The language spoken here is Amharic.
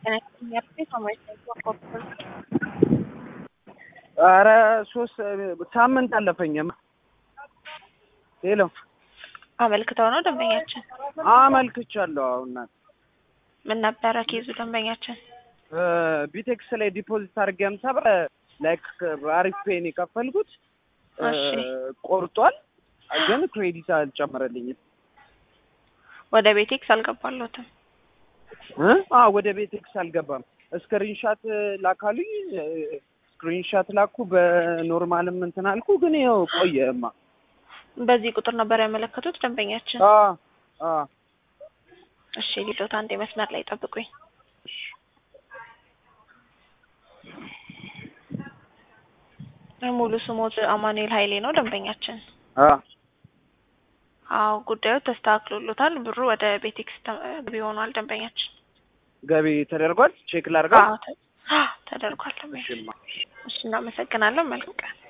ኧረ ሶስት ሳምንት አለፈኝማ። ሄሎ አመልክተው ነው ደንበኛችን? አመልክቻለሁ። አሁን እናት ምን ነበረ ኬዙ ደንበኛችን? ቢቴክስ ላይ ዲፖዚት አድርጌ ሃምሳ ብር ላይክ አሪፍ ፔን የከፈልኩት እሺ ቆርጧል፣ ግን ክሬዲት አልጨመረልኝም። ወደ ቤቴክስ አልገባለሁትም። እ? አዎ ወደ ቤቴክስ አልገባም። ስክሪንሻት ላካሉኝ፣ ስክሪንሻት ላኩ። በኖርማልም እንትን አልኩ፣ ግን ይኸው ቆየማ። በዚህ ቁጥር ነበር ያመለከቱት ደንበኛችን? አ አ እሺ ሊሎት አንዴ መስመር ላይ ጠብቁኝ። ሙሉ ስሞት አማኑኤል ኃይሌ ነው ደንበኛችን? አ አዎ ጉዳዩ ተስተካክሎሎታል። ብሩ ወደ ቤቴክስ ተ- ገቢ ሆኗል ደንበኛችን። ገቢ ተደርጓል። ቼክ ላድርገው። አዎ ተ- አዎ፣ ተደርጓል ደንበኛችን። እሺ እናመሰግናለን። መልካም ቀን